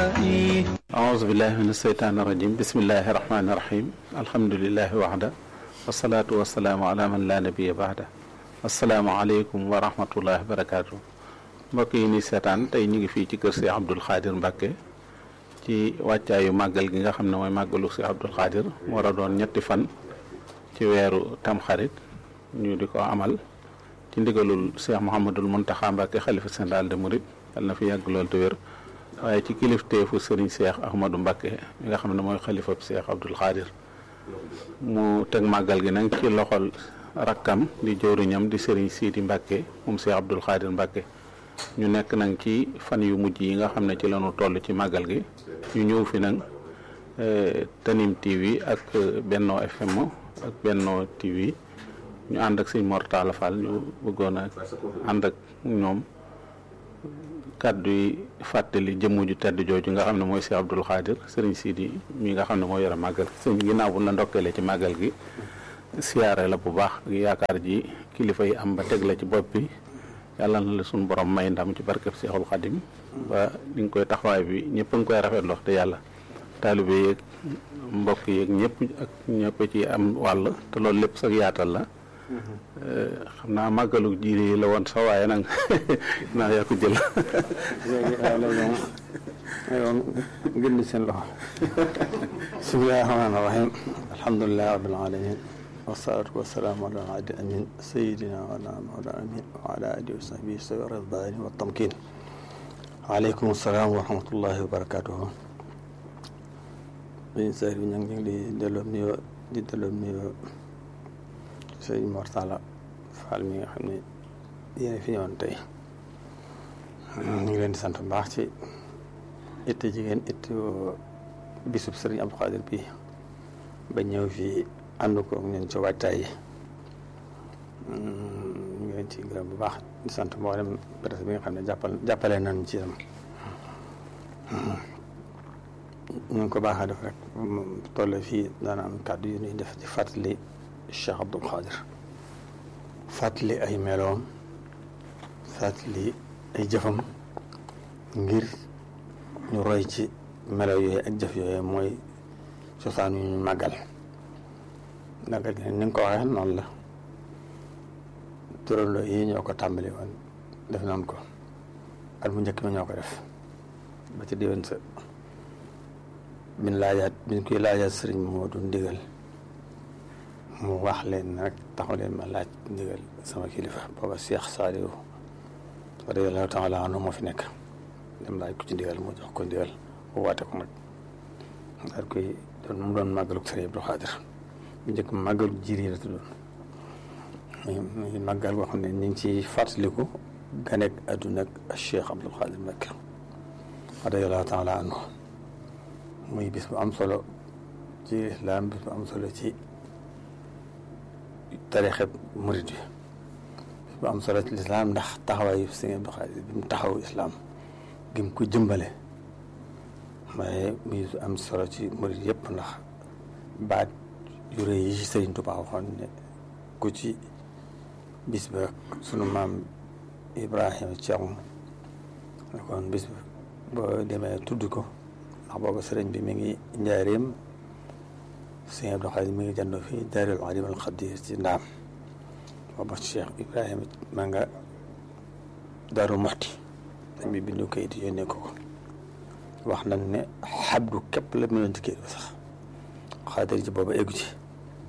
أعوذ بالله من الشيطان الرجيم بسم الله الرحمن الرحيم الحمد لله وحده والصلاة والسلام على من لا نبي بعده asalaamaaleykum wa rahmatullahi wa barakaatu mbokk yi ni seetaan tey ñu ngi fii ci kër Cheikh Abdoul Khadir Mbacke ci wàccaayu màggal gi nga xam ne mooy màggalu Cheikh Abdoul Khadir war a doon ñetti fan ci weeru tamxarit ñu di ko amal ci ndigalul Cheikh Mouhamadul Mountakha Mbacke xalifa général de Mouride yàlla na fi yàgg lool te wér waaye ci kilifteefu Serigne Cheikh Ahmadou Mbacke mi nga xam ne mooy xalifa Cheikh Abdoul Khadir mu teg màggal gi nag ci loxol rakkam di jëwriñam di Serigne Sidi Mbacke moom Cheikh Abdoul Khadir Mbacke ñu nekk nag ci fan yu mujj yi nga xam ne ci lañu toll ci màggal gi ñu ñëw fi nag Tanim TV ak Benno FM ak Benno TV ñu ànd ak sëñ Mortala Fall ñu bëggoon a ànd ak ñoom kàddu yi fàttali jëmm ju tedd jooju nga xam ne mooy Cheikh Abdoul Khadir Serigne Sidi mi nga xam ne moo yore màggal gi sëñ ginnaaw bu la ndokkeele ci màggal gi siyaare la bu baax yaakaar ji kilifa yi am ba teg la ci bopp bi yàlla na la suñu borom may ndam ci barkeb Seexul Xadim ba ni nga koy taxawaay bi ñëpp a ngi koy rafetlu wax te yàlla taalibe yeeg mbokk yeeg ñëpp ak ñëpp ci am wàll te loolu lépp sax yaatal la xam naa màggalu jiir yi la woon sax waaye nag naa yaa ko jël yoon gën seen loxo bismillahi rahmaani rahim alhamdulilahi rabbil alamin wasalaatu wasalaamu ala adi amin sayidina wala mawla amin wa ala alihi wa sahbihi sawi ridwaani wa tamkin waaleykum salaam wa rahmatullahi wa barakatuhu sëñ sar bi ñu ngi di delloo nuyoo di delloo nuyoo sëñ Mortala Fall mi nga xam ne yéen fi ñëwoon tey ñu ngi leen di sant bu baax ci itte jigéen itte bisub sëriñ Abdou Khadir bi ba ñëw fii ànd ko ñun ci waajtaay yi ñu ngi leen ci gërëm bu baax di sant mboolem presse bi nga xam ne jàppal jàppale nañ ci itam ñu ngi ko baaxee def rek toll fii daana am kàddu yu ñuy def ci fàttali Cheikh Abdoul Khadir fàttali ay meloom fàttali ay jëfam ngir ñu roy ci melo yooyu ak jëf yooyu mooy cosaan yu ñu màggal màggal gi ni nga ko waxee noonu la turandoo yi ñoo ko tàmbali woon def nañ ko at mu njëkk mi ñoo ko def ba ci déwén sa bin laajaat biñ koy laajaat sëriñ moo du ndigal mu wax leen nag taxu leen ma laaj ndigal sama kilifa booba Cheikh Saliou radiyallahu taala anhu moo fi nekk dem laaj ko ci ndigal mu jox ko ndigal mu waate ko nag daal koy doon mu doon màggalu sëriñ Abdou Khadir bu njëkk màggalu jiir yi la tuddoon muy màggal boo xam ne ñu ngi ci fàttaliku ganek àdduna ak Cheikh Abdoul Khadir Mbacké radiyallahu taala anhu muy bis bu am solo ci islam bis bu am solo ci tarixeb murid bi bis bu am solo ci lislaam ndax taxawaayu sëriñ Abdou Khadir bi mu taxaw islam gi mu ko jëmbale waaye muy am solo ci murid yëpp ndax baat yu rëy yi ci Sëriñ Tuubaa waxoon ne ku ci bis ba sunu maam Ibrahima Thiaw kon bis ba boo demee tudd ko ndax booba sëriñ bi mi ngi njaareem Sëriñ Abdou Khadir mi ngi jandoo fii Daarul Alim al Xadir ci ndaam booba Cheikh Ibrahima ma nga Daaru Muxti dañ bi bindu kayit yónnee ko ko wax nañ ne xabdu képp la mu ci kayit ba sax xaadir ci booba eggu ci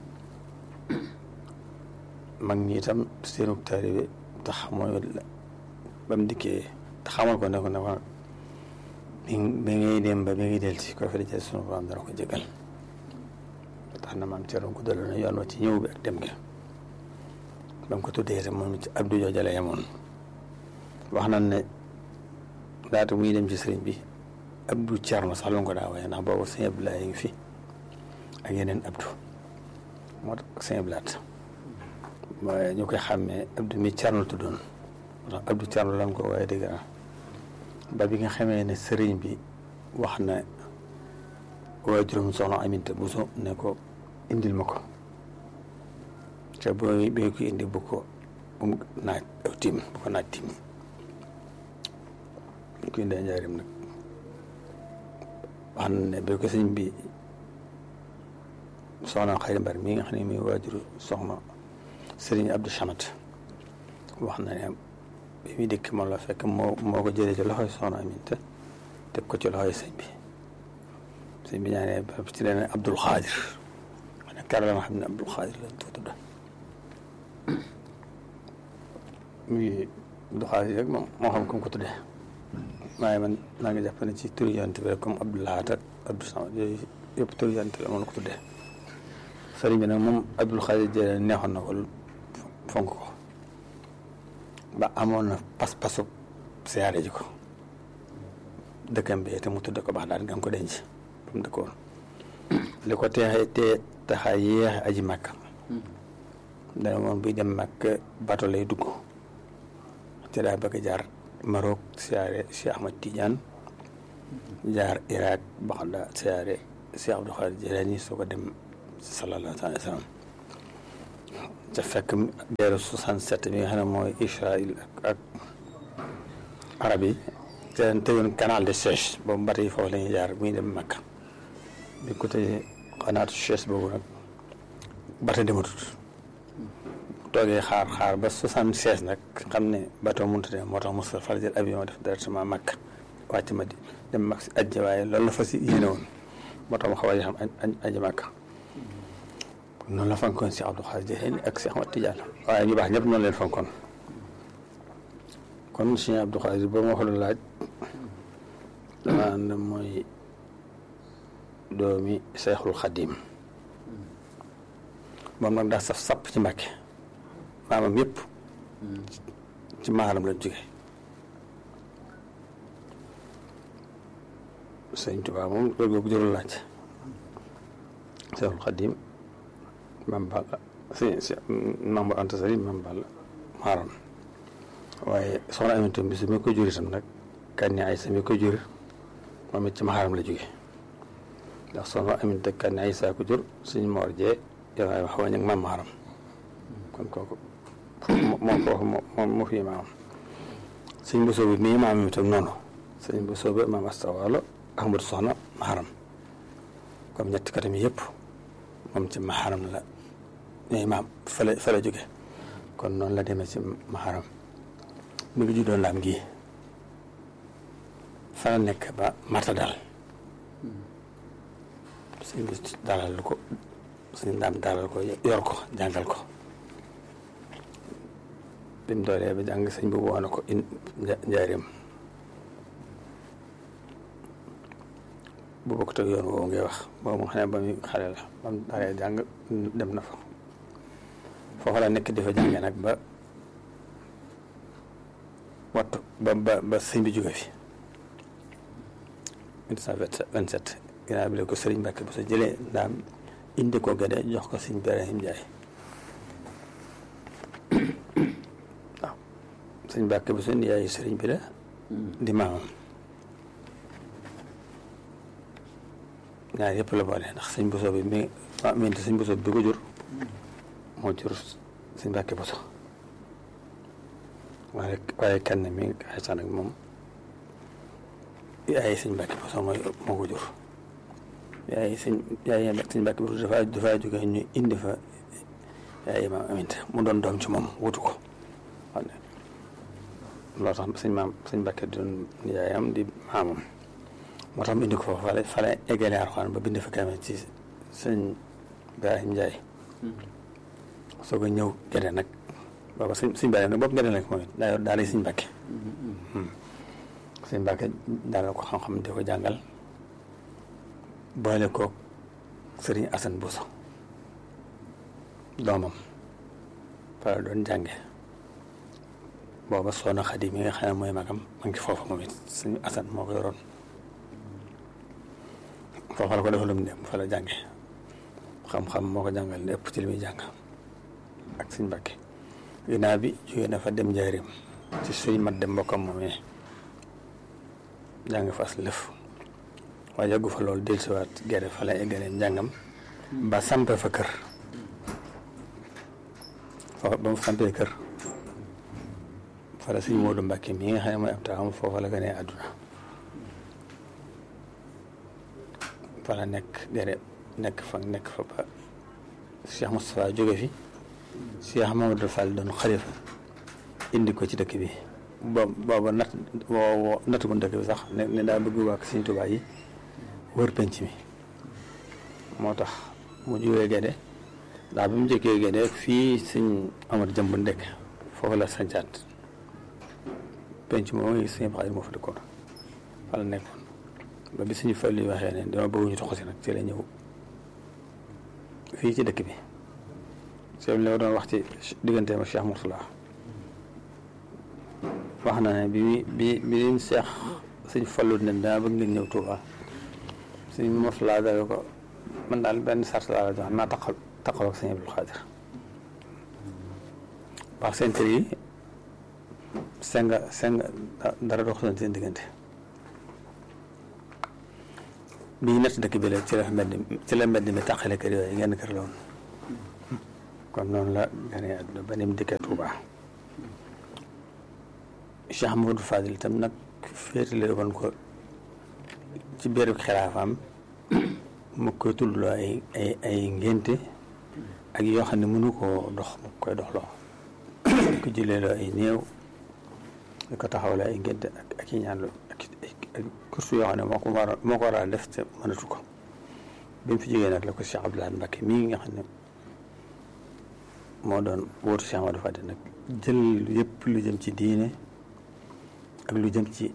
mag ñi itam seenu taalibe tax mooy ba mu dikkee te xamal ko ne ko ne ko bi bi ngay dem ba bi ngay del ci ko fi dajale sunu borom dana ko jégal tax na maam Thierno ko daloon yoon wa ci ñëw bi ak dem gi ba mu ko tuddee itam moom ci Abdou jooja la yemoon wax nañ ne laata muy dem ci sëriñ bi Abdou Thierno sax la ko daa waaye ndax boobu sëñ Abdoulaye ngi fi ak yeneen Abdou moo tax sëñ Abdoulaye waaye ñu koy xàmmee Abdou mi Thierno tuddoon moo tax Abdou Thierno lan ko waaye dëgg na ba bi nga xamee ne sëriñ bi wax na waajuram soxna Aminta Bousso ne ko indil ma ko te booy bi ko indi bu ko bu mu naaj aw tiim bu ko naaj tiim ñu ko indee njaarim nag wax na ne bi ko sëñ bi soxna Xayri Mbar mi nga xam ne muy waajuru soxna Sëriñ Abdou Chamat wax na ne bi muy dikk moom la fekk moo moo ko jëlee ci loxoy soxna Aminta teg ko ci loxoy sëñ bi sëñ bi ñaanee ba ci leen Abdul Xaadir ma ne kar la ma xam ne Abdul Xaadir lañ ko tudda muy Abdul Xaadir rek moom moo xam comme ko tuddee waaye man maa ngi jàpp ne ci turu yonent bi rek comme Abdul Lahat ak Abdou Samad yooyu yëpp turu yonent la moom la ko tuddee sëriñ bi nag moom Abdul Xaadir jëlee neexoon na ko fonk ko ba amoon na pas-pasu siyaare ji ko dëkkam bi te mu tudd ko baax daal nga ko denc ba mu dëkkoon li ko teexee te taxa yéexe aji màkk dana moom buy dem màkk bato lay dugg te daa bëgg jaar Maroc siyaare Cheikh Ahmad Tidiane jaar Irak Baxda siyaare Cheikh Abdou Khadir Jilani soo ko dem sallallahu alayhi wa sallam ca fekk guerre 67 bi nga xam ne mooy Israël ak ak arab yi te leen tëjoon canal de Suez boobu mbata yi foofu la ñuy jaar bu ñu dem Makka bi ko tëjee xanaatu Suez boobu nag bata dematut toogee xaar xaar ba 76 nag xam ne bateau mënut a dem moo tax Moussa far jël avion def directement Makka wàcc ma di dem mag si ajji waaye loolu la fa si yéene woon moo tax mu xaw a xam aji Makka noonu la fonkoon si Abdou Khadir Jilani ak si Ahmad Tidiane waaye ñu baax ñëpp noonu leen fonkoon kon si Abdou Khadir ba ma wax la laaj dama ànd mooy doomi Seexul Xadim moom nag daa saf sapp ci Mbàkke maamam yëpp ci maaram lañ jóge sëñ Tuubaa moom loolu googu jërul laaj Seexul Xadim mam Balla si si Maam Anta Sali mam Balla maaram waaye soxna Aminata bi su mi ko jur itam nag Kani Aysa mi ko jur moom it ci maxaaram la jóge ndax soxna Aminata Kani Aysa ko jur suñ moor jee yow ay wax wañ ak maam maxaaram kon kooku moom foofu moom moo fi maamam sëñ bu soobi mii maam itam noonu sëñ bu soobi maam Asta Waalo Ahmadu soxna maxaaram comme ñetti katam yëpp moom ci maxaaram la ñooy maam fa la fa la jóge kon noonu la demee ci maxaaram mu ngi juddoon laam gi fa la nekk ba marta daal sëñ bi dalal ko sëñ daam dalal ko yor ko jàngal ko bi mu doolee ba jàng sëñ bu woon ko in njaareem bu bokk te yoon woowu ngay wax boobu nga xam ne ba muy xale la ba mu daree jàng dem na fa foofu la nekk di fa jàngee nag ba wattu ba ba ba sëñ bi jóge fi 1927 ginnaaw bi la ko sëriñ Mbàkke bu sa jëlee ndaam indi ko gëdee jox ko sëñ Ibrahim Njaay waaw sëñ Mbàkke bu sa yaayu sëriñ bi la di maamam ñaar yëpp la boole ndax sëñ Bousso bi mi mi sëñ Bousso bi ko jur moo jur sëñ Mbàkke Bousso waaye waaye kenn mi xaysa nag moom yaay sëñ Mbàkke Bousso mooy moo ko jur yaay sëñ yaay sëñ Mbàkke Bousso dafa dafa jóge ñu indi fa yaay maam Aminta mu doon doom ci moom wutu ko xam ne loolu tax sëñ maam sëñ Mbàkke doon yaayam di maamam moo tax mu indi ko foofu fale fale eggale Alxuraan ba bind fa kaamil ci sëñ Ibrahim Njaay soo ko ñëw gerte nag booba sëñ sëñ Ibrahima nag boobu gerte nag moom it daa yor daal sëñ Mbàkke sëñ Mbàkke daal ko xam-xam di ko jàngal boole koog sëriñ Asan Buso doomam fa la doon jànge booba soxna Xadi mi nga xam ne mooy magam ma ngi foofu moom it sëñ Asan moo ko yoroon foofa la ko defalum ne fa la jànge xam-xam moo ko jàngal lépp ci li muy jàng ak sëñ Mbàkke ginnaaw bi jógee na fa dem njaarim ci suñ mat dem mbokkam moomee jàng fas lëf waaye yàggu fa loolu del siwaat gerte fa la eggalee njàngam ba sampe fa kër foofa ba mu sampee kër fa la sëñ Moodu Mbàkke mi nga xam ne mooy ab taawam foofa la gënee àdduna fa la nekk gere nekk fa nekk fa ba Cheikh Moustapha jóge fi Cheikh Mamadou Fall doon xalifa indi ko ci dëkk bi boobu boobu natt woo natt ko dëkk bi sax ne ne daa bëgg waa Sëñ Tuubaa yi wër penc mi moo tax mu jógee Gédé ndax bi mu jëkkee Gédé fii Sëñ Amar Jëmb ndekk foofu la sancaat penc moom ngi Sëñ Xaadir moo fa dëkkoon fa la nekkoon ba bi suñu fàll yi waxee ne dama bëgg ñu toxu si nag ci la ñëw fii ci dëkk bi sëñ la doon wax ci digganteem ak Cheikh Mourtala wax na ne bi bi bi leen Cheikh suñ fallu ne dama bëgg ngeen ñëw Touba suñ Mourtala dawe ko man daal benn sart laa la jox naa taqal taqal ak sëñ Abdul Xaadir wax seen kër yi senga senga dara dox seen diggante bi ñu nett dëkk bi la ci la mbedd ci la mbedd mi tàqale kër yooyu ngeen kër la woon kon noonu la gane àdduna ba ni mu dikkee Touba Cheikh Amadou Fadil itam nag féetale woon ko ci biir xilaafaam mu koy tuddloo ay ay ay ngénte ak yoo xam ne mënu koo dox mu koy doxloo di ko jëleeloo ay néew di ko taxawloo ay ngénte ak ak i ñaan ak ak kursu yoo xam ne moo ko war a moo ko war a def te mënatu ko bi mu fi jógee nag la ko Cheikh Abdoulaye Mbacke mii nga xam ne moo doon wóotu Cheikh Amadou Fadil nag jël yëpp lu jëm ci diine ak lu jëm ci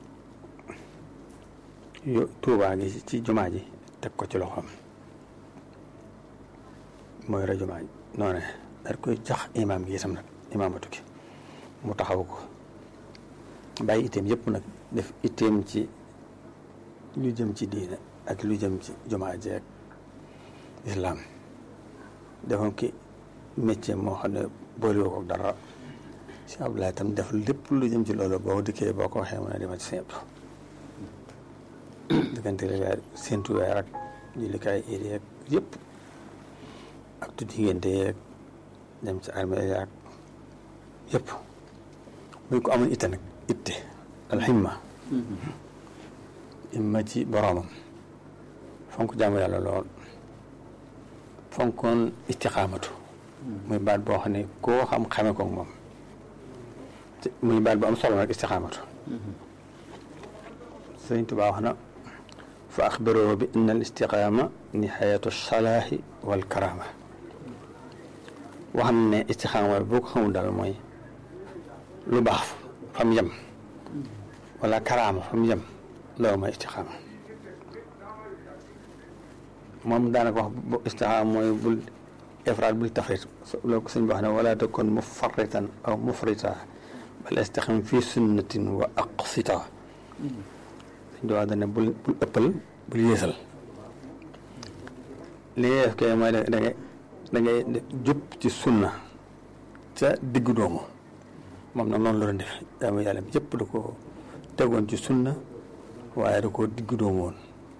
yo Tuubaa gi ci jumaa ji teg ko ci loxoom mooy ra jumaa ji noonu daal koy jax imaam gi itam nag imaamatu gi mu taxaw ko bàyyi itteem yëpp nag def itteem ci lu jëm ci diine ak lu jëm ci jumaa ji ak islaam defoon ki métier moo xam ne boolewoo ko dara si Abdoulaye itam def lépp lu jëm ci loolu boo dikkee boo ko waxee mën a demal ci seen diggante weer séntu weer ak jullikaay iid yeeg yëpp ak tuddi ngénte yeeg dem ci armée yaag yëpp muy ko amoon itte nag itte alximma imma ci boroomam fonk jaamu yàlla lool fonkoon istixaamatu muy baat boo xam ne koo xam xame ko moom muy baat bu am solo nag istixaamatu sëñ Tuubaa wax na fa axbiroo bi inna al istiqaama nihayatu salaahi wal karaama wax na ne istixaama boo ko xamul daal mooy lu baax fa mu yem wala karaama fa mu yem loolu mooy istixaama moom daanaka wax bu istixaama mooy bul ifraat bul tafrit loolu ko sëñ bi wax ne wala takun mufarritan aw mufrita bal istaqim fi sunnatin wa aqsita sëñ bi wax dane bul bul ëppal bul yéesal li ngay def kay mooy da ngay da ngay jub ci sunna ca diggu doomu moom nag noonu la doon def jaamu yàlla bi yëpp da ko tegoon ci sunna waaye da koo diggu doomu woon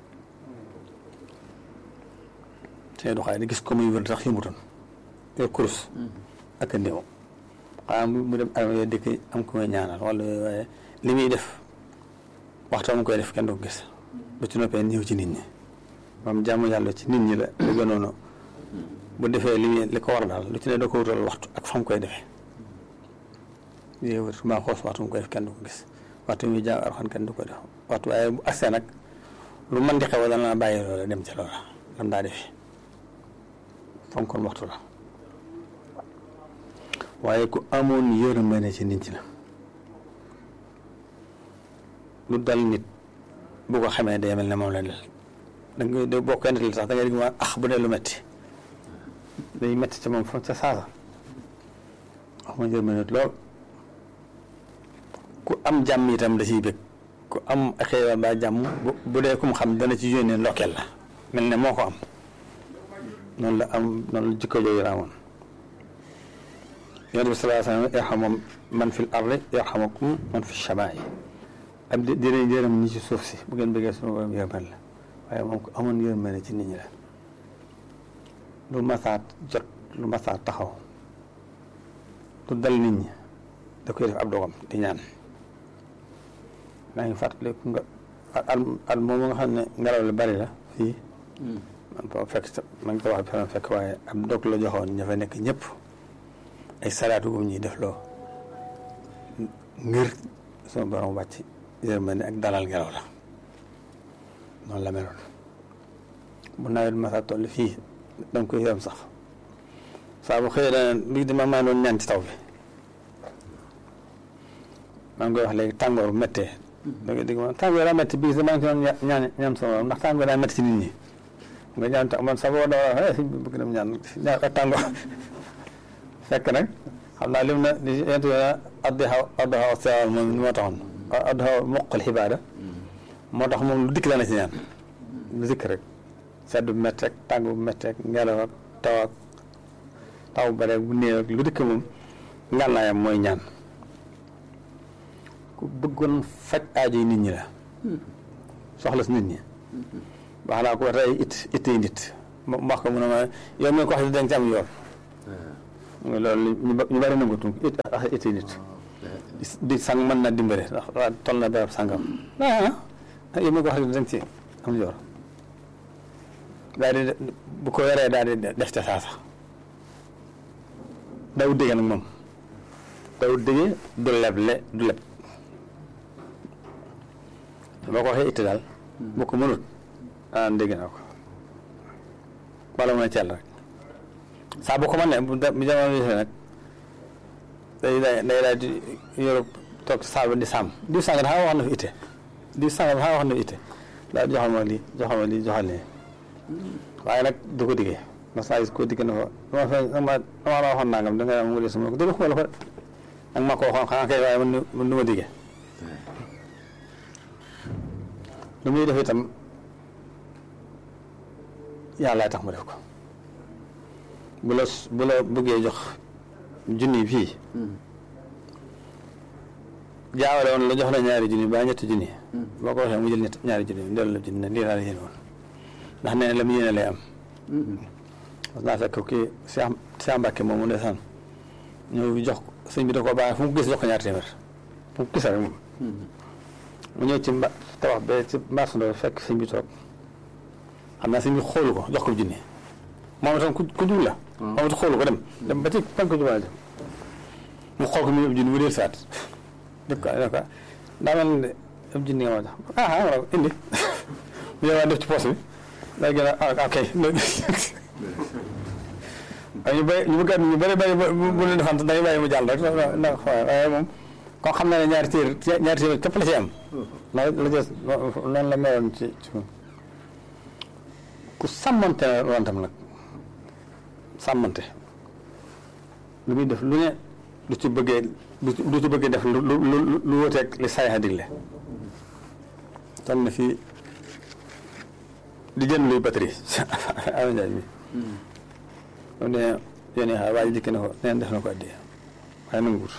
te doxaay di gis ko muy wér tax yëmutoon yor kurus ak a néew xanaa mu dem arme yo dëkk am ko muy ñaanal wala waaye li muy def waxtu mu koy def kenn du ko gis bu ci noppee ñëw ci nit ñi moom jaamu yàlla ci nit ñi la lu gënoon bu defee li muy li ko war daal lu ci ne da ko wutal waxtu ak fa mu koy defee yéewut maa xoos waxtu mu koy def kenn du ko gis waxtu muy jàng arxan kenn du ko def waxtu waaye bu agsee nag lu mën di xew dana bàyyi loola dem ca loola lam daa defi fonkoon waxtu la waaye ku amoon yërmande ci nit ñi la lu dal nit bu ko xamee day mel ne moom la dal da nga da boo koy nettali sax da ngay dégg ma ax bu dee lu metti day metti ca moom fa ca saasa amoon yërmande lool ku am jàmm itam da ciy bëgg ku am xéewal ba jàmm bu dee kum xam dana ci yónnee ndokkeel la mel ne moo ko am noonu la am noonu la jikko jooju raamoon yonent bi sallallahu alayhi wa sallam yarhamu man fil ardi yarhamukum man fi samaa'i ab di dina yërëm ñi ci suuf si bu ngeen bëggee sunu borom yërmal la waaye moom ko amoon yërmande ci nit ñi la lu masaat jot lu masaat taxaw lu dal nit ñi da koy def ab dogam di ñaan maa ngi fàttaliku nga al al moom nga xam ne ngelaw li bari la fii man foo fekk man ko wax bi fekk waaye ab dog la joxoon ña fa nekk ñëpp ay salaatu bu ñuy def loo ngir sama borom wàcc yërmande ak dalal ngelaw la noonu la meloon bu nawet masa toll fii danga koy yërëm sax saa bu xëyee dana bii dama maa doon ñaan ci taw bi maa ngi koy wax léegi tàngoor bu méttee da nga dégg man tàngoor daa métti bii maa ngi ci doon ñaan ñaan sama borom ndax tàngoor daa métti ci nit ñi nga ñaan ta man sa boo dawaa si bëgg dem ñaan ñaan ak tàngoor fekk nag xam naa lim na di yent addi xaw addi xaw sewal moom moo taxoon addi xaw moqal xibaada moo tax moom lu dikk la na ci ñaan lu dikk rek sedd bu métti ak tàng bu métti ak ngelaw ak taw ak taw bu bare bu néew ak lu dikk moom ngànnaayam mooy ñaan ku bëggoon faj aajo yi nit ñi la soxla si nit ñi wax naa ko tey it it yi nit ma wax ko mu ne ma yow mi ko wax di danga ci am yoon loolu ñu bari nangu tum it wax it yi nit di sang mën na dimbale ndax waa toll na barab sangam ah yow mi ko wax di danga ci am yoon daal di bu ko yoree daal di def ca saasa daw dégg nag moom daw dégg du leble du leb boo ko waxee itti daal bu ko mënut ah dégg naa ko wala mu ne ceel rek saa bu ko mën ne bu bu jamono bi nag day day day daal di Europe toog saabu di sàmm diw sàng dafa wax na fi itte diw sàng dafa wax na fi itte daal joxal ma lii joxal ma lii joxal ne waaye nag du ko diggee ndax saa yi ko digg na fa dama fe dama dama la waxoon nangam da nga am mu des ma ko dégg ko la ko ak ma ko waxoon xanaa kay waaye man man du ma diggee lu muy def itam yàlla tax mu def ko bu la bu la bëggee jox junni fii jaawale woon la jox la ñaari junni ba ñetti junni boo ko waxee mu jël ñett ñaari junni mu dellu la junni ne lii laa la yéene woon ndax nee na la mu yéene lay am parce que naa fekk kii Cheikh Cheikh Mbacke moom mu ndeysaan ñëw jox sëñ bi da koo baaxee fu mu gis jox ko ñaari téeméer fu mu gis rek moom mu ñëw ci mba tabax ba ci marchandise fekk sëñ bi toog xam naa sëñ bi xoolu ko jox ko junni moom itam ku ku jub la. moom itam xoolu ko dem. dem ba ci fan ko jubal mu xool ko mu ëpp junni mu dee saat def ko def ko daa mel ne ëpp junni nga ma jox ah ah indi mu ñëwaat def ci poche bi day gën a ah ok waaye ñu bëri ñu bëgg ñu bëri bëri bu leen defante dañuy bàyyi mu jàll rek ndax waaye moom. koo xam ne ñaari téer ñaari téer képp la ci am la la jës noonu la meloon ci ci ku sàmmante la woon tam nag sàmmante lu muy def lu ne du ci bëggee du ci bëggee def lu lu lu wuteeg li saay a digle toll na fii di jënd luy batterie awa njaay mi moom ne yónnee xaar waa ji dikk na ko neen def na ko addee waaye nanguwut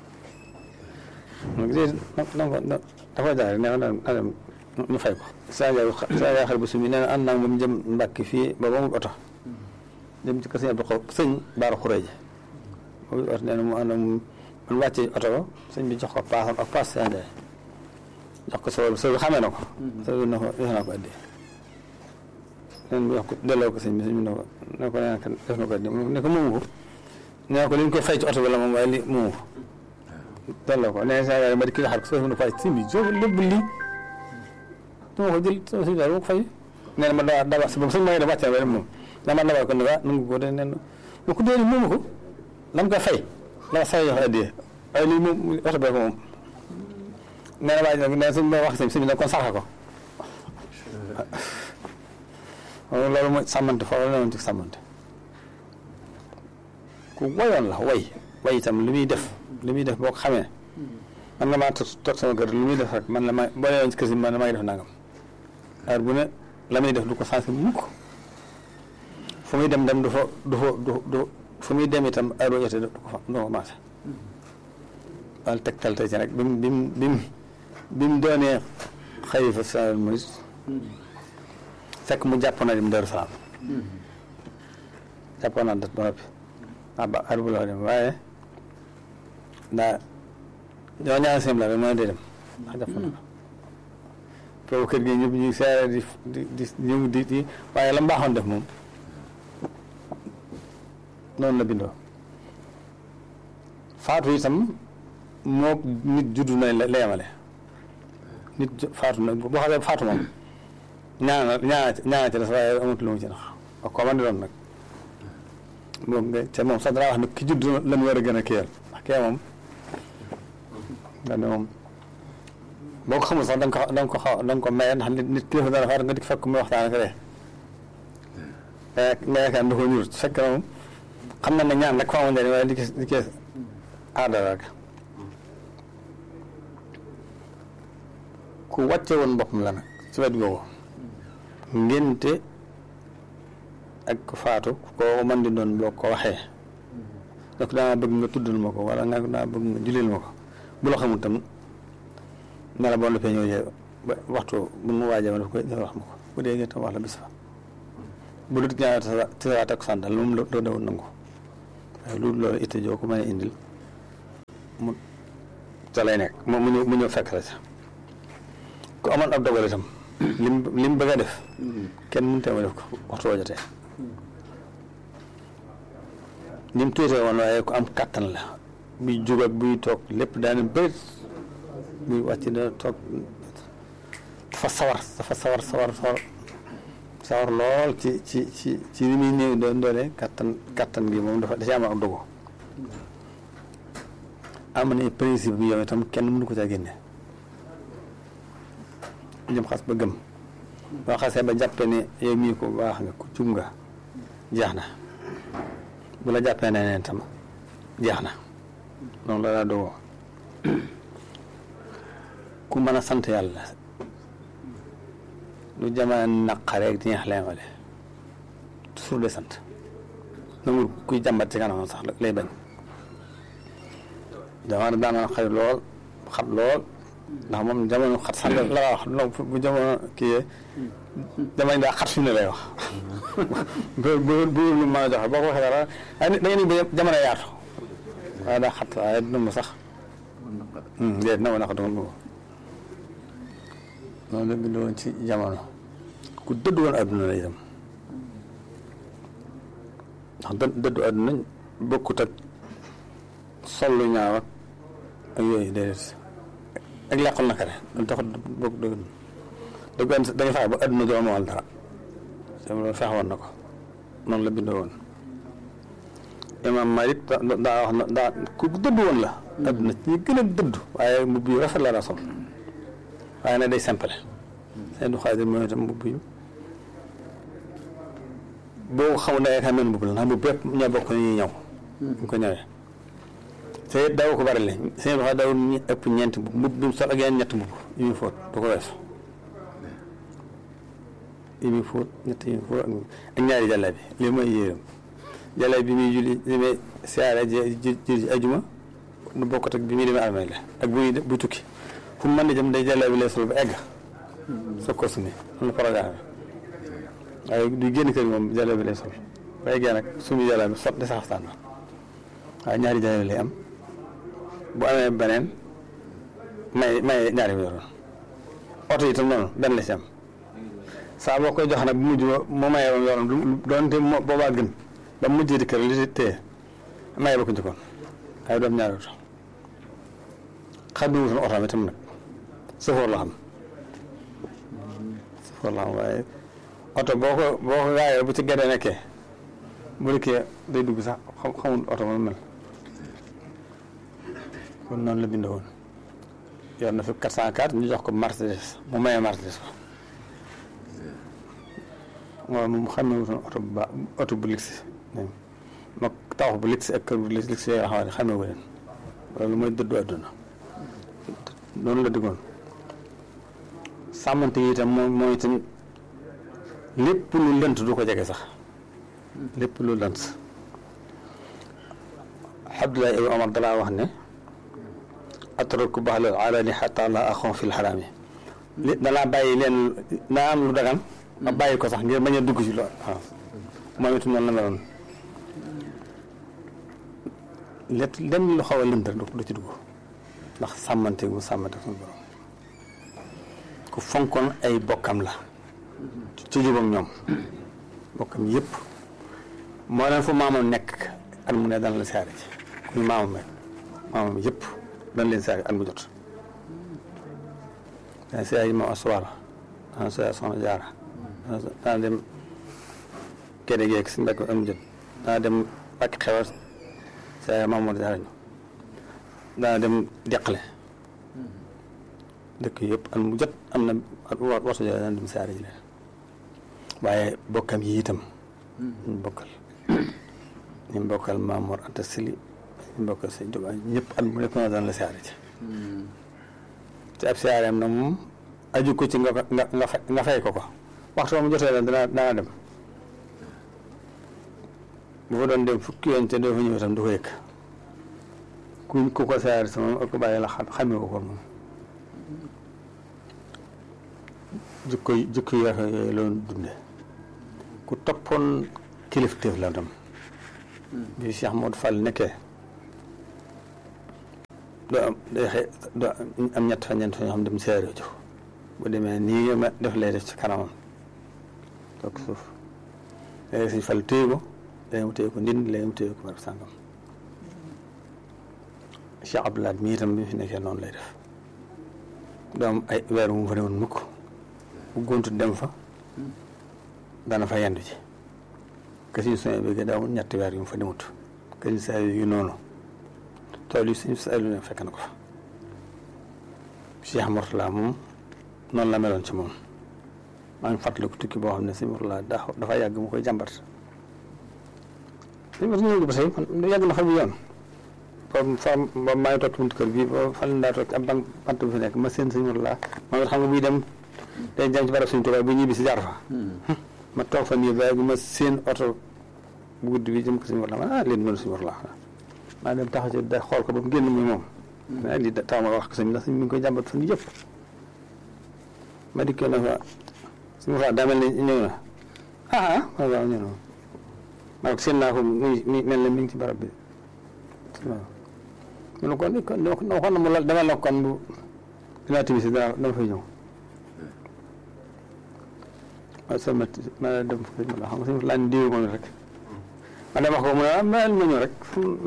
donc léegi donc dafa jaay ne na dem ñu fay ko. saa yaay saa yaay xar bu sumi nee na ànd naa moom jëm Mbàkke fii ba ba mu oto. dem ci kër sëñ Abdou Xaw sëñ Baara Xureeja. boobu oto nee na mu ànd ak mu man wàccee oto ba sëñ bi jox ko paasam ak paas saa jaay jox ko soo soo xamee na ko. soo na ko jox naa ko addi. nee na jox ko delloo ko sëñ bi sëñ bi ne ko ne ko nee def na ko addi ne ko moomu ko. nee ko li ñu koy fay ci oto bi la moom waaye li moomu ko. delloo ko nee saa yaay ma di kii xar ko soo ko fay si bi soo lépp lii dama ko jël sama si daal ma ko fay nee na ma daa daa si boobu sëñ ma da wàccee ba moom daa ma dabal ko ne waa nangu ko de nee na ma ko dee moomu ko la mu koy fay la ma saa jox addiye waaye lii moom oto bee ko moom nee na waa ji nag nee na sëñ ma wax sëñ sëñ bi nag kon saxa ko loolu mooy sàmmante foofu la newoon ci sàmmante ku wayoon la way way itam li muy def li muy def boo ko xamee man nga maa toog sama kër lu muy def rek man la may boo yeewoon ci kër si man la may def nangam heure bu ne la muy def du ko sensé mukk fu muy dem dem du fa du fa du du fu muy dem itam heure boo jotee du ko fa du ko maase wala tegtal tey ci rek bi mu bi mu bi mu bi mu doonee xalifa Sénégal mooy fekk mu jàpp na dem Daaru Salaam jàppoon naa dat ba noppi ah ba heure bu la dem waaye daa ñoo ñaari sim la rek mooy dee dem ndax jàpp na foofu kër gi ñëpp ñu seere di di di ñëw di di waaye la mbaaxoon def moom noonu la bindoo faatu itam moo nit juddu na la la yemale nit faatu na boo xamee faatu moom ñaana ñaana ñaana ci des waaye amut lu mu ci nax ak ko man di doon nag moom nga te moom sax danaa wax ne ki judd la mu war a gën a kiyal ndax kee moom nga ne moom boo ko xamul sax da nga ko da nga ko xaw da nga ko maye ndax nit nit kilifa dara faatu nga di fekk muy waxtaan ak ree nga yaakaar da ko ñur fekk na moom xam na ne ñaan rek fa amu njëriñ waaye li ki li ki aada rek ku wàcce woon boppam la nag ci wet googu ngénte ak ku faatu koo mën di doon boo ko waxee donc daa bëgg nga tuddal ma ko wala nga daa bëgg nga julil ma ko bu la xamul tam ne la boo noppee ñëw ba waxtu bu mu waajee ma daf koy wax ma ko bu dee nga tam wax la bis fa bu dut ñaar tisawaat ak sàndal moom loo dawul nangu waaye loolu loolu itte joo ko mën a indil mu ca lay nekk mu mu ñëw mu ñëw fekk la ca ku amoon ab dogal itam lim lim bëgg a def kenn mënut a def ko waxtu woo jotee ni mu tuutee woon waaye ku am kàttan la buy jug ak buy toog lépp daana bëri buy wàcc da toog dafa sawar dafa sawar sawar sawar sawar lool ci ci ci ci li muy néew doon doole kàttan kàttan gi moom dafa da ci am ak dogu am na principe bi yow itam kenn mënu ko caa génne jëm xas ba gëm boo xasee ba jàppe ne yow mii ko baax nga ku jub nga jeex na bu la jàppee ne neen tam jeex na noonu la daa dogoo ku mën a sant yàlla lu jamono naqareeg di ñax leemale toujours de sant nangul kuy jàmbat ci kanamam sax lay bañ jamono daan na xëy lool xat lool ndax moom jamono xat sax la wax bu jamono kii jamono daa xat fi mu ne lay wax bu bu bu lu mën a joxe boo ko waxee dara da ngeen ni ba jamono yaatu waaye daa xat waaye dina ma sax déet na ma naq duma ko noonu la bind woon ci jamono ku dëdd woon adduna la itam ndax dë dëddu adduna bokkut ak sollu ñaaw ak ak yooyu déedéet ak làqul naka ne loolu taxut bokk dëgg dëgg da nga fexe ba adduna doo amal dara te loolu fexe woon na ko noonu la bindoo woon imam Malik daa wax na daa ku dëdd woon la adduna ci ñi gën a dëdd waaye mbubb yu rafet la daa sol waaye nag day simple seen du xaadir mooy itam mbubb yu boo ko xamul da ngay xam ne mbubb la ndax mbubb yëpp ñoo bokk ni ñuy ñëw ñu ko ñëwee te it daaw ko bari la seen wax daaw ñu ëpp ñeenti mbubb mbubb bi mu sol ak yeneen ñetti mbubb yu muy fóot du ko weesu yu muy fóot ñett yu muy fóot ak ñaari jàlla bi lii mooy yéeram jàlla bi muy julli li muy siyaare ji ji ajuma du bokkut ak bi muy demee armée la ak bu muy bu tukki fu mu mën di jëm day jàlla bi lay sol ba egg soo ko sumi loolu programme waaye du génn kër moom jàlla bi lay sol ba eggee nag sumi jàlla bi sot de sax xaftaan waaye ñaari jàlla lay am bu amee beneen may may ñaari mu yoroon oto yi itam noonu benn la si am saa boo koy jox nag bu mujj moo mayee woon yoroon doonte moo boobaa gën ba mujjee di kër li si téye maye ba ko njëkkoon waaye doom ñaari oto xam ne wutoon oto am itam nag sëfoor la xam sëfoor la xam waaye oto boo ko boo ko gaayee bu ci gedde nekkee bu dikkee day dugg sax xam xamul oto moom mel kon noonu la bindoo woon yor na fi 404 ñu jox ko Mercedes mu mayee Mercedes ko waaw moom xam ne wutoon oto bu baax oto bu luxe mag tawax bu luxe ak kër bu luxe yoo xam ne xamee wu leen loolu mooy dëddu àdduna noonu la diggoon sàmmante yi itam moom mooy itam lépp lu lënt du ko jege sax lépp lu lënt Abdullah ibn Omar dalaa wax ne atraku baxlal alani xata la axon fil xaraam yi li dalaa bàyyi leen naa am lu dagan ma bàyyi ko sax ngir bañ a dugg ci lool waaw moom itam noonu la meloon lépp lenn lu xaw a lënt rek du ci dugg ndax sàmmante gu sàmmante suñu borom ku fonkoon ay bokkam la ci jubam ñoom bokkam yëpp moo leen fu maamam nekk at mu ne dana la siyaare ci kuy maamam rek maamam yëpp dana leen siyaare at mu jot dana siyaare ma asuwara dana siyaare soxna jaara dana dem kéde geeg si mbekk at mu jot dana dem bakki xewar siyaare Mamadou Jaara ñu dana dem deqale dëkk yëpp at mu jot am na waxtu jot dana dem siyaare ji leen waaye bokkam yi itam ñu bokkal ñu bokkal Mamour Anta Sili ñu bokkal sëñ Tuubaa ñëpp at mu nekk na daan la siyaare ci ci ab siyaareem nag moom aju ko ci nga nga nga fay nga fay ko ko waxtu mu jotee la dana dana dem bu fa doon dem fukki yoon te doo fa ñëw itam du ko yëg ku ku ko siyaare si moom ak ko bàyyi la xam xamee ko ko moom jikko yi jikko yi rafet yooyu loolu dunde ku toppoon kilifteef la tam bi Cheikh Modou Fall nekkee doo am day xëy doo am ñett fa ñeent fa ñoo xam dem seere jox bu demee nii nga ma def lay def ci kanamam toog suuf léegi suñ Fall téye ko léegi mu téye ko ndind léegi mu téye ko barab sàngam Cheikh Abdoulaye mii itam bi fi nekkee noonu lay def doo am ay weer mu fa ne woon mukk bu gontu dem fa dana fa yendu ci kësiñ soñ bi daa amul ñetti weer yu mu fa demut kësiñ saa yu noonu tool yi suñu saa yu ne fekk na ko fa Cheikh Mourtala moom noonu la meloon ci moom maa ngi fàttaliku tukki boo xam ne sëñ Mourtala daa dafa yàgg mu koy jàmbat sëñ Mourtala ñëw ba tey yàgg na fa bi yoon boobu fa boobu maa ngi toog buntu kër gi boobu fan daa toog ab bank bant bu fi nekk ma seen sëñ Mourtala moom it xam nga buy dem day jëm ci barab suñu tubaab bu ñibbi si jaar fa ma toog fa nii ba ma seen oto bu guddi bi jëm ko suñu war la ma ah leen mënu suñu war la maa dem taxaw ci da xool ko ba mu génn muy moom ah lii tax ma wax ko sëñ ndax sëñ mi ngi koy jàmbat fan yëpp ma dikkee na fa suñu war daa mel ne ñëw na ah ah waaw waaw ñëw na ma ne ko seen naa ko muy mel ne mi ngi ci barab bi waaw mu ne kon kon dama ko na mu la dama la kon bu dinaa timis dama dama fay ñëw ma sama ma dem fa ma la xam nga si laa diw moom rek ma dem wax ko mu ne ah ma ñëw rek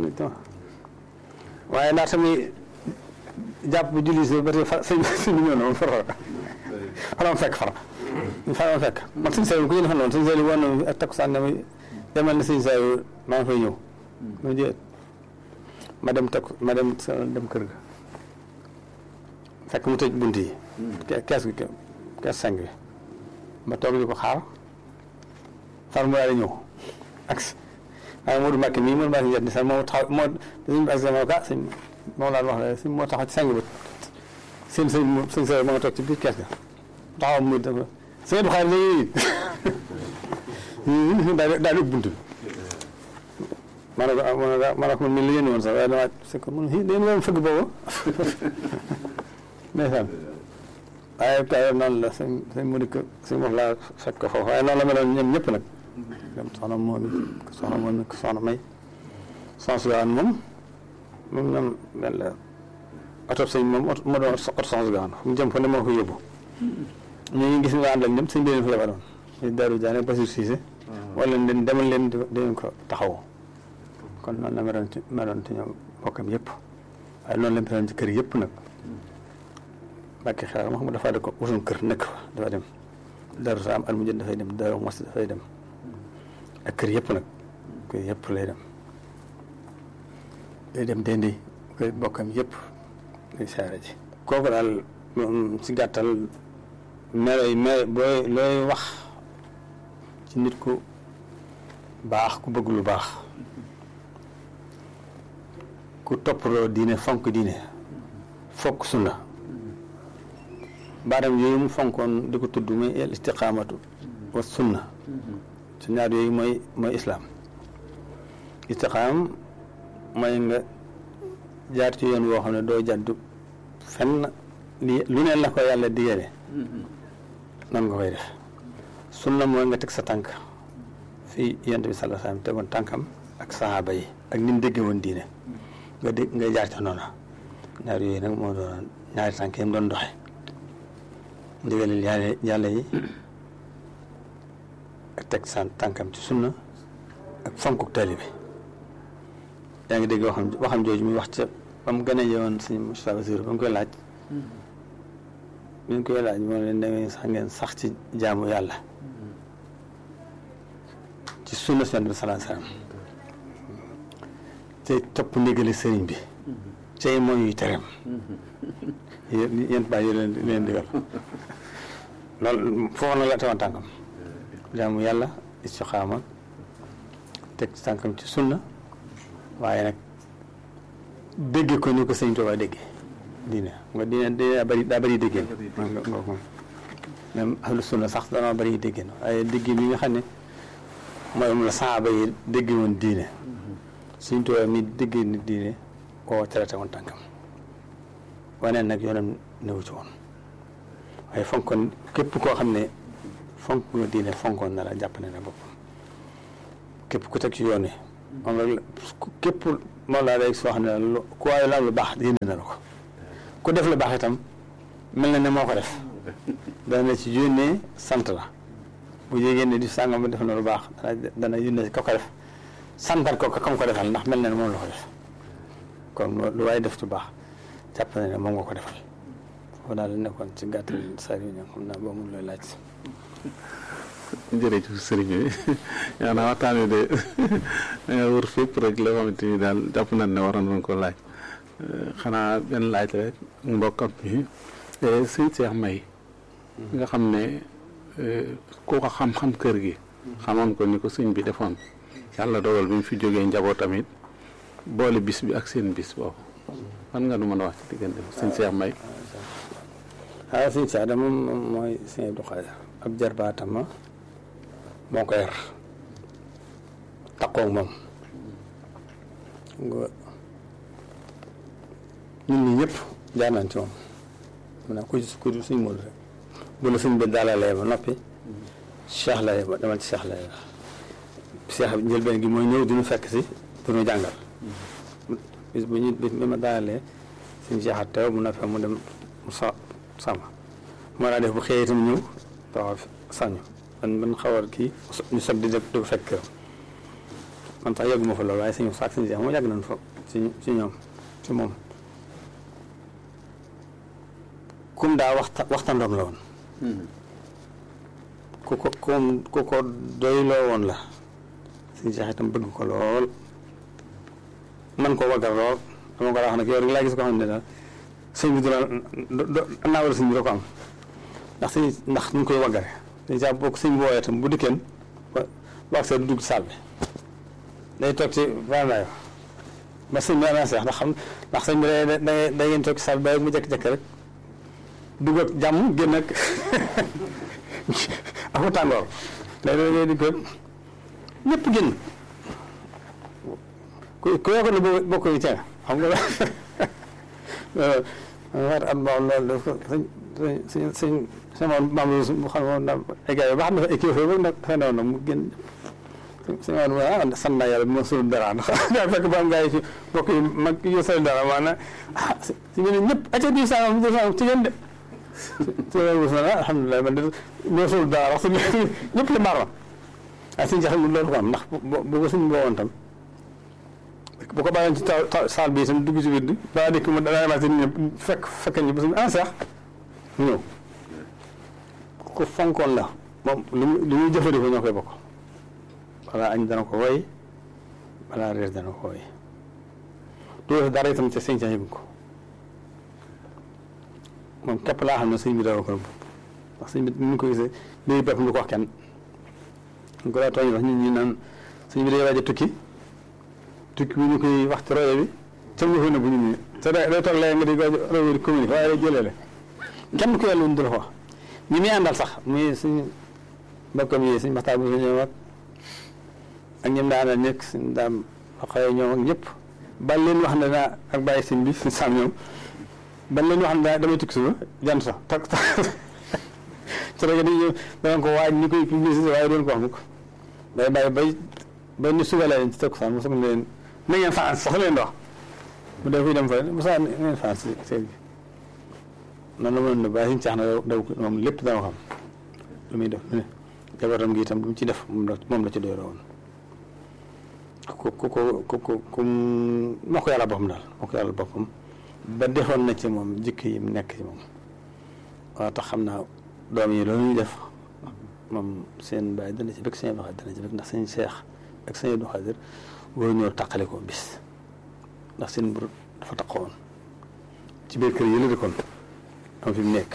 waaye ndax tamit jàpp bu julli si ba tey fa sëñ sëñ bi ñëw na moom fara fara ma fekk fara fara ma fekk man sëñ Saliou ku ñu defal noonu sëñ Saliou woon na ak takkusaan ne demal na sëñ Saliou maa ngi fay ñëw ma jë ma dem takk ma dem dem kër ga fekk mu tëj bunt yi kees gi kees sang bi ma toog di ko xaar far mu daal di ñëw ak waaye Modou Mbacke mii Modou Mbacke njët ni sax moo taxaw moo suñu ak sama ka sëñ moom laa wax ne si moo taxaw ci sang ba seen sëñ sëñ sa ma nga toog ci biir kees ga taxaw mu dafa sëñ du xaar léegi daal daal di bunt bi ma ne ko ma ne ko man mii la yéen woon sax waaye dama c'est que mun leen woon fëgg boobu ndeysaan waaye kay noonu la sëñ sëñ mu dikk sëñ moom laa fekk ko foofu waaye noonu la meloon ñoom ñëpp nag dem soxna moom it soxna moom it soxna may soxna su gaan moom moom ñoom mel la oto sëñ moom moo doon oto soxna su gaan fu mu jëm fa ne moo ko yóbbu ñu ngi gis nga ànd ak ñoom sëñ bi leen fa yebaloon ñu Daaru Jaane Basir Siise wala leen demal leen dinañ ko taxaw kon noonu la meloon ci meloon ci ñoom bokkam yëpp waaye noonu la meloon ci kër yëpp nag Mbàkke xelal ma xam dafa da ko wutum kër nekk fa dafa dem Daaru Salaam at mu jot dafay dem Daaru Mos dafay dem ak kër yëpp nag kër yëpp lay dem day dem dendi kër bokkam yëpp day saare ji kooku daal si gàttal meloy melo booy looy wax ci nit ku baax ku bëgg lu baax ku toppaloo diine fonk diine fokk sunna baatam yooyu mu fonkoon di ko tudd muy al istiqaamatu wa sunna su ñaar yooyu mooy mooy islaam istiqaam mooy nga jaar ci yoon woo xam ne doo jàddu fenn li lu ne la ko yàlla digale noonu nga koy def sunna mooy nga teg sa tànk fii yonent bi sallallahu alayhi wasallam tegoon tànkam ak sahaaba yi ak ni mu déggee woon diine nga dégg nga jaar ca noona ñaar yooyu nag moo doon ñaari tànk yi mu doon doxe ndigalil yàlla yàlla yi ak teg sa tànkam ci sunna ak fonkuk taalibe yaa ngi dégg waxam waxam jooju muy wax ca ba mu gën a yewoon suñu Moustapha Bassirou ba mu koy laaj bi ñu koy laaj moo leen da ngeen sax ngeen sax ci jaamu yàlla ci sunna si bi salaa salaam te topp ndigali sëriñ bi tey mooy yuy tereem yéen bàyyi yi leen leen digal loolu foofu na la tewoon tànkam jaamu yàlla istixaama teg tànkam ci sunna waaye nag dégge ko ni ko sëñ Tuubaa dégge diine nga diine diine daa bëri daa bëri déggéen nga nga moom même ahlu sunna sax danoo bëri déggéen waaye déggéen yi nga xam ne mooy moom la saaba yi dégge woon diine sëñ Tuubaa mi déggee ni diine koo traité woon tànkam waneen nag yoonam newu ci woon waaye fonkoon képp koo xam ne fonk nga diine fonkoon na la jàpp ne na boppam képp ku teg ci yoon wi moom la képp moom laa day soo xam ne lu ku waaye la am lu baax yéene na la ko ku def lu baax itam mel na ne moo ko def dana ci yónnee sant la bu yégée ne di sàngam ba def na lu baax dana dana yónnee ka ko def santal ko ka kam ko defal ndax mel na ne moom la ko def kon lu waaye def ci baax jàpp na ne moom nga ko defal foofu daal di nekkoon ci gàttal saa yu ñëw xam naa boo mun looy laaj jërëjëf sëriñ bi yaa naa waxtaan wi de danga wër fépp rek la xamante ni daal jàpp nañ ne waroon nañ ko laaj xanaa benn laaj rek mbokkam bi sëñ Seex May nga xam ne ku ko xam-xam kër gi xamoon ko ni ko sëñ bi defoon yàlla dogal bi mu fi jógee njaboot tamit boole bis bi ak seen bis boobu fan nga nu mën a wax ci diggante sëñ Seex May waaw sëñ Seex de moom mooy sëñ Abdou Khadre ab jarbaatama moo ko yar taqoog moom nga ñun ñi ñëpp jaar nañ ci moom maanaam ku ci ku ci suñ Moodu rek bu la suñ bi daalalee ba noppi Cheikh la ba demal ci Cheikh la Cheikh bi njëlbeen gi mooy ñëw dinu fekk si dinu jàngal bis bu ñu bis bi ma daalalee suñ Cheikh a teew mu noppee mu dem mu sa sama moo daa def bu xëyee itam ñëw taxaw sañu man man xawal kii ñu sob di def di ko fekk këram man sax yàgguma fa loolu waaye suñu saak suñu Cheikh moo yàgg nañ fa ci ci ñoom ci moom kum daa waxta waxtandoom la woon ku ko kum ku ko doyloo woon la suñu Cheikh itam bëgg ko lool man ko waggar lool dama ko wax nag yow rek laa gis ko xam ne daal sëñ bi du la naa war a sëñ bi da ko am ndax sëñ ndax ñu koy waggare dañ saa bokk sëñ bi wooyee itam bu dikkeen ba wax see du dugg saal bi day toog ci vandayo ba sëñ bi ana seex ndax xam ndax sëñ bi da da da ngeen toog ci saal bi ba mu jekk-jekk rek dugg ak jàmm génn ak aku tàngoor léegi da ngay di ko ñëpp génn ku ku yoo ko ne bokk yi teel xam nga waat at moom loolu daf ko sëñ sëñ sëñ sama maam yi mu xam moom daal ay gars yi baax na fa équipe ba nag xëy na woon mu génn sëñ Maodo mu ah sant naa yàlla bi ma suul dara ndax daa fekk ba am gars yi fi bokk yi mag yu sol dara maanaam ah si ñu ne ñëpp acca diw sangam diw sangam ci ngeen de ci loolu mos na alhamdulilah man de ñoo suul dara wax suñu ñëpp li mbaar ma waaye suñu jaxal loolu ko am ndax bu ko suñu boowoon tam bu ko bàyyoon ci taw saal bi itam dugg ci biir bi balaa dikk mu danaa demaat ñëpp fekk fekk ñu ba suñu ah sax mu ñëw ku fonkoon la moom li muy li muy jëfandikoo ñoo koy bokk balaa añ dana ko woy balaa reer dana ko woy du def dara itam ca sëñ ca yëgu ko moom képp laa xam ne sëñ bi dara ko bopp ndax sëñ bi ni ñu ko gisee léegi boppam du ko wax kenn ñu ko daa tooñ wax ñun ñu naan sëñ bi day waaj a tukki tukki bu ñu koy wax ci rajo bi ca mu fa ne bu ñu nii te day day toog léegi nga di rajo di communiqué waaye day jëlee kenn ku yàlla wuñ du la ko wax ñi muy àndal sax muy suñu mbokkam yi suñu maxtaan bu fi ñëw ak ak ñoom daa àndal ñëpp suñu daam xëy ñoom ak ñëpp ban leen wax ne naa ak bàyyi sëñ bi suñu saam ñoom ban leen wax ne daa damay tukki suba jant sax tak tak ci rajo di dana ko waaj ñu koy publicité waaye doon ko wax mukk day bàyyi bay ba ni suba leen ci takkusaan mu soog leen na ngeen fanaan sax leen di wax bu dee kuy dem fa Moussa ngeen fanaan si seen gi noonu la mënoon ne bàyyi suñu caax na daw moom lépp dama xam lu muy def ne jabaram gi itam lu mu ci def moom la moom la ci doyoo woon ku ku ku ku ku ku moo ko yàlla boppam daal moo ko yàlla boppam ba defoon na ci moom jikk yi mu nekk ci moom waaw tax xam naa doom yi loolu ñuy def moom seen bàyyi dana ci bëgg seen Abdou Xaadir dana ci bëgg ndax seen seex ak seen Abdou Xaadir wóor ñoo taqale ko bis ndax seen mbir dafa taqoon ci biir kër yi la dëkkoon am fi mu nekk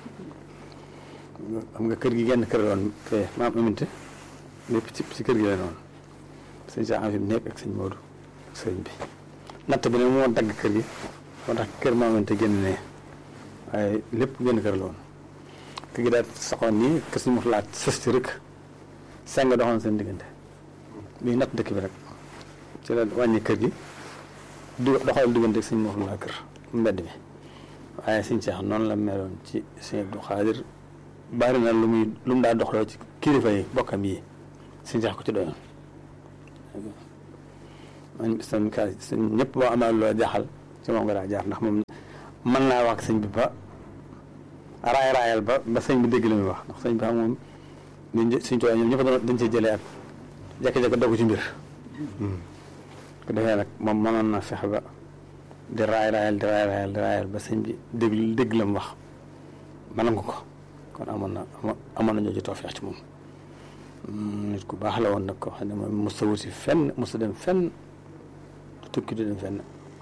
xam nga kër gi genn kër la woon fee maam aminte lépp ci ci kër gi la noonu sëñ Cheikh am fi mu nekk ak sëñ Modou ak sëñ bi natt bi ne moo dagg kër gi moo tax kër maam aminte génn ne waaye lépp genn kër la woon kër gi daal saxoon nii kër suñu mos laaj sës ci rek seng doxoon seen diggante bii natt dëkk bi rek ci la wàññi kër gi du doxal diggante ak sëñ mos laa kër mbedd mi waaye sëñ Cheikh noonu la meloon ci sëñ Abdou Xaadir bari na lu muy lu mu daa doxloo ci kilifa yi bokkam yi sëñ Cheikh ko ci doyoon man sëñ ka sëñ ñëpp boo amee loo jaaxal ci moom nga daa jaar ndax moom mën naa wax sëñ bi ba raay raayal ba ba sëñ bi dégg li muy wax ndax sëñ bi xam moom dañ suñ tooy ñoom ñëpp dañ cee jëlee ak jékki-jékki dogu ci mbir ko defee nag moom mënoon na fexe ba di raay raayal di raay raayal di raayal ba sëñ bi dégg dégg la mu wax mën nga ko kon amoon na amoon na ñoo ci toofeex ci moom nit ku baax la woon nag ko xam ne moom mos a wuti fenn mos a dem fenn tukki di dem fenn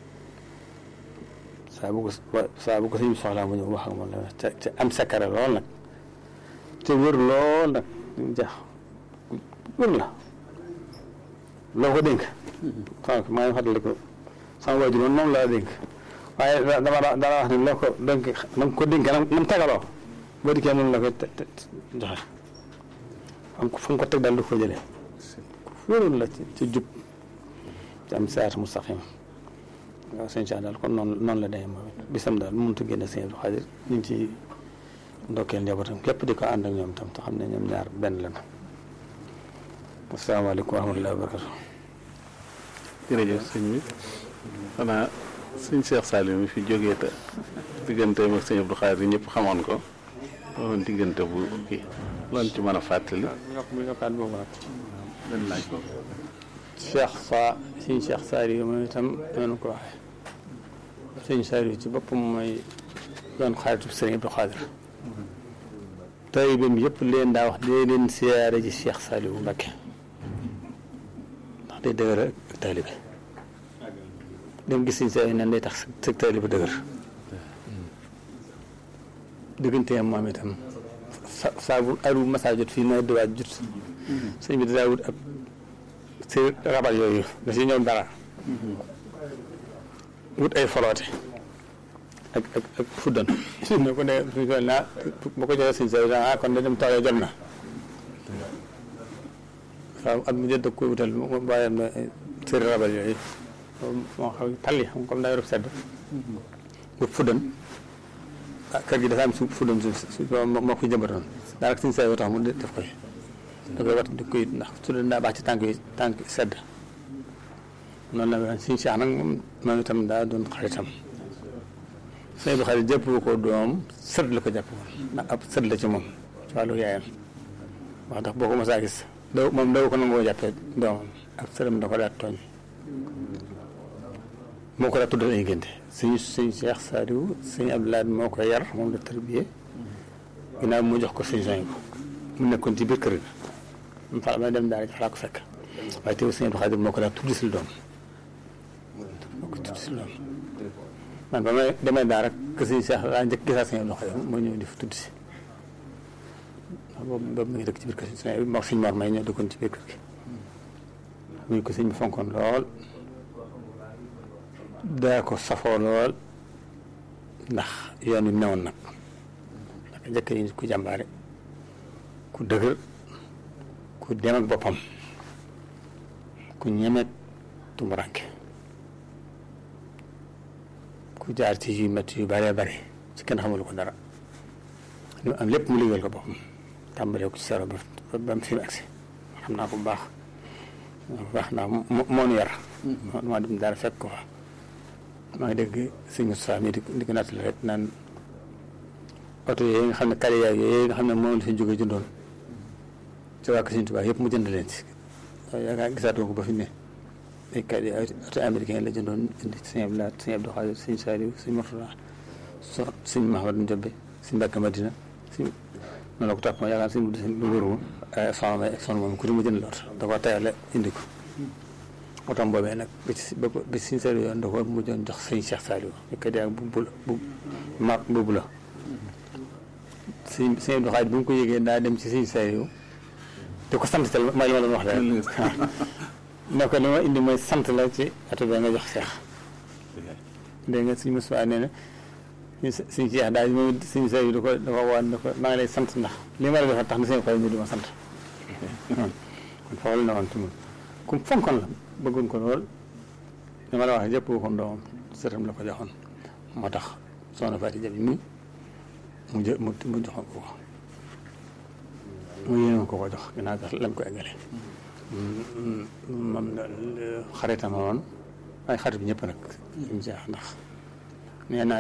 saa bu ko saa bu ko sëñ bi soxlaa mu ñëw wax ak moom la ca ca am sakare lool nag te wër lool nag jax wër la loo ko dénk xam maa ngi fàttali ko sama waajur moom moom laa dénk waaye dama dama wax ne loo ko dénk na nga ko dénk na mu tegaloo boo dikkee noonu la koy joxe am fa nga ko teg daal du ko jëlee wóorul la ci ci jub ci am saat mustaqim waaw sëñ Cheikh daal kon noonu noonu la demee moom bisam daal mënut a génne sëñ Abdou Xaadir ñu ngi ci ndokkeel njabootam képp di ko ànd ak ñoom tam te xam ne ñoom ñaar benn la na asalaamaaleykum wa rahmatullahi wa barakatu jërëjëf sëñ bi xanaa sëñ Cheikh Saliou mi fi jógee te digganteem ak sëñ Abdou Xaadir ñëpp xamoon ko loolu diggante bu kii loolu ci mën a fàttali. yokk bu yokkaat boobu nag benn laaj ko. Cheikh Sa sëñ Cheikh Saliou moom itam noonu ko waxee sëñ Saliou ci boppam mooy doon xaaritu sëñ Abdou Xaadir taalibeem yëpp leen daa wax dee leen siyaare ji Cheikh Saliou Mbacké ndax day dëgër ak taalibe dem gis sëñ Saliou nan day tax sa taalibe dëgër digganteem moom itam sa saa bu aru masa jot fii nawet diwaat jot sëñ bi daa wut ab si rabal yooyu da si ñëw dara wut ay foloote ak ak ak fuddan ne ko ne suñ sol naa bu ko joxee sëñ Saliou ah kon da dem taw jot na waaw at mu jot da koy wutal bàyyam na sëri rabal yooyu moo xam tali xam comme daa yorub sedd wut fuddan ah kër gi dafa am suuf fuddan suuf si moo ko jëmbatoon daanaka sëñ Saliou tax mu def koy da koy wat di koy ndax fuddan daa baax ci tànk yi tànk sedd noonu la mel suñu Cheikh nag moom moom itam daa doon xaritam sëñ bi xarit jàpp ko doom sët la ko jàpp woon ndax ab sët la ci moom ci wàllu yaayam wax ndax boo ko mos a gis daw moom daw ko nangoo jàppee doomam ab sëram da ko daat tooñ moo ko daa tuddal ay ngénte suñu suñ Cheikh Saliou sëñ Abdoulaye moo ko yar moom la tarbiyee ginnaaw mu jox ko suñu soñ ko mu nekkoon ci biir kër ga mu fa ma dem daal fa laa ko fekk waaye teewul sëñ Abdou Khadir moo ko daa tudd si doom moo ko tudd si doom man ba may demee daal rek que sëñ Cheikh laa njëkk gisaa sëñ Abdou Khadir moo ñëw di fa tudd si ndax boobu boobu mi ngi dëkk ci biir kër gi sëñ moo suñ mor may ñoo dëkkoon ci biir kër gi muy ko sëñ bi fonkoon lool daa ko safoo lool ndax yoon wi newoon nag ndax njëkk yi ku jàmbaare ku dëgër ku dem ak boppam ku ñemet tumuranke ku jaar ci yu métti yu bëree bëri ci kenn xamul ko dara li mu am lépp mu liggéeyal ko boppam tàmbalee ko ci saro ba ba mu fi mu agsi xam naa ko bu baax baax naa moo nu yar maa dem daal fekk ko fa maa ngi dégg sëñ Moustapha mi di di ko nattali rek naan oto yooyu nga xam ne kari yaay yooyu nga xam ne moom la fi jóge jëndoon ci waa Sëñ Tuubaa yëpp mu jënd leen ci yaakaar gisaatoo ko ba fi ne ay kari oto américain la jëndoon indi sëñ Abdou Lahad sëñ Abdou Khadir sëñ Saliou sëñ Mourtada so sëñ Mahamadou Ndiobbe sëñ Mbàkke Madina sëñ noonu la ko topp ma yaakaar sëñ lu wóoru moom soxna may soxna moom ku di mu jënd la oto da ko tayale indi ko otom boobee nag bi ci bi sëñ Saliou yoon da ko mujjoon jox sëñ Cheikh Saliou ñu koy ak bu bu bu mar boobu la sëñ sëñ Abdou Khadir bi mu ko yëgee daa dem ci sëñ Saliou di ko sant tal ma li ma doon wax rek ne ko li ma indi mooy sant la ci oto bi nga jox Cheikh dégg nga sëñ Moussa nee na suñ Cheikh daal moom suñ sa yi da ko da ko waan da ko maa ngi lay sant ndax li ma la defal tax na seen xol ñu di ma sant kon foofu la ne woon tamit ku fonkoon la bëggoon ko lool li ma la wax jëpp ko doomam sëtam la ko joxoon moo tax soxna Fatou Jabi mi mu jë mu mu joxoon ko ko mu yéenoon ko ko jox ginnaaw sax lam ko eggale moom xaritam woon ay xarit bi ñëpp nag suñ Cheikh ndax nee naa